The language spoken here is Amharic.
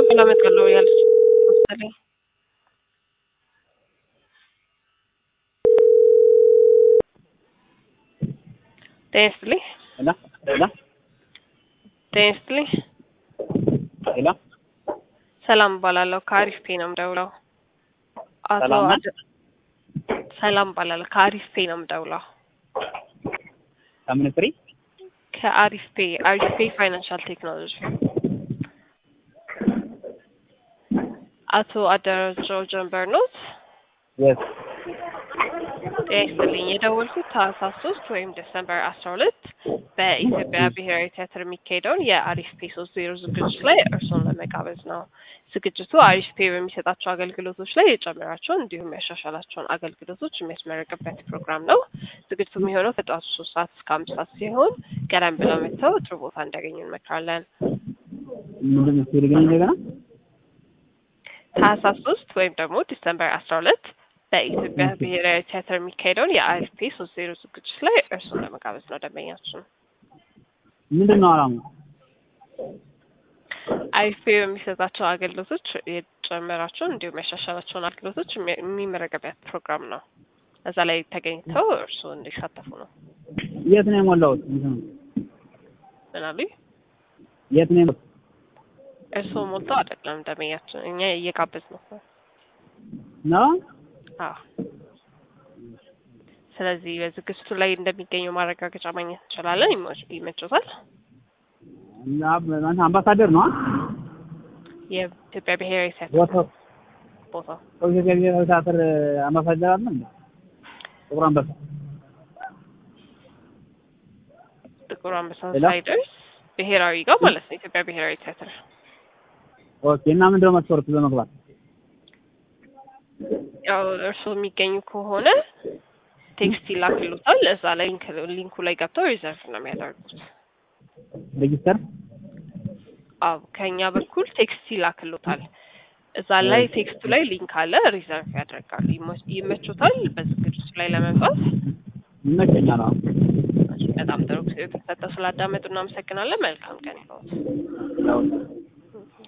ብላ እመጣለሁ ያለች መሰለኝ። ጤና ይስጥልኝ። ሄላ ሄላ ጤና ይስጥልኝ። ሄላ ሰላም እባላለሁ ከአሪፍ ፔ ነው የምደውለው። አቶ ሰላም ነህ? አደ- ሰላም እባላለሁ ከአሪፍ ፔ ነው የምደውለው። ከምን ፍሪ ከአሪፍ ፔ አሪፍ ፔ ፋይናንሻል ቴክኖሎጂ አቶ አደረጃው ጀንበር ኖት። የስ ጤና ይስጥልኝ። የደወልኩት ታህሳስ ሶስት ወይም ዲሰምበር አስራ ሁለት በኢትዮጵያ ብሔራዊ ቲያትር የሚካሄደውን የአሪፍ ፔ ሶስት ዜሮ ዝግጅት ላይ እርስዎን ለመጋበዝ ነው። ዝግጅቱ አሪፍ ፔ በሚሰጣቸው አገልግሎቶች ላይ የጨመራቸውን እንዲሁም ያሻሻላቸውን አገልግሎቶች የሚያስመረቅበት ፕሮግራም ነው። ዝግጅቱ የሚሆነው ከጠዋቱ ሶስት ሰዓት እስከ አምስት ሰዓት ሲሆን ቀደም ብለው መጥተው ጥሩ ቦታ እንዲያገኙ እንመክራለን። ምንድን ነው ሲልግኝ እንደገና ታህሳስ ሶስት ወይም ደግሞ ዲሰምበር አስራ ሁለት በኢትዮጵያ ብሔራዊ ቲያትር የሚካሄደውን የአሪፍ ፔ ሶስት ዜሮ ዝግጅት ላይ እርስዎን ለመጋበዝ ነው ደንበኛችን። ምንድን ነው አላማው? አይፌ በሚሰጣቸው አገልግሎቶች የጨመራቸውን እንዲሁም ያሻሻላቸውን አገልግሎቶች የሚ- የሚመረቅበት ፕሮግራም ነው። እዛ ላይ ተገኝተው እርስዎ እንዲሳተፉ ነው። የት ነው የሞላሁት? እንትን ነው። ምን አሉኝ? የት ነው የሞላሁት? እርስዎ ሞልተው አይደለም ደንበኛችን፣ እኛ እየጋበዝ ነው። ነው አዎ። ስለዚህ በዝግጅቱ ላይ እንደሚገኙ ማረጋገጫ ማግኘት እንችላለን። ይመች- ይመችዎታል? እና አንተ አምባሳደር ነው? የኢትዮጵያ ብሔራዊ ቲያትር ቦታው ቦታው ከኢትዮጵያ ብሔራዊ ቲያትር አምባሳደር አለ እንዴ? ጥቁር አንበሳ ጥቁር አንበሳ ሌላ? ሳይደርስ ብሔራዊ ጋር ማለት ነው። ኢትዮጵያ ብሔራዊ ቲያትር ኦኬ። እና ምንድን ነው መስፈርቱ ለመግባት? ያው እርስዎ የሚገኙ ከሆነ ቴክስት ይላክሉታል። እዛ ላይ ሊንክ ሊንኩ ላይ ገብተው ሪዘርቭ ነው የሚያደርጉት። ሬጂስተር አዎ ከኛ በኩል ቴክስት ይላክሉታል። እዛ ላይ ቴክስቱ ላይ ሊንክ አለ፣ ሪዘርቭ ያደርጋሉ። ይመ- ይመቹታል በዝግጅቱ ላይ ለመምጣት። ይመቸኛል። አዎ በጣም ጥሩ ጊዜ ተሰጠው ስላዳመጡ እናመሰግናለን። መልካም ቀን ይሁን። ያው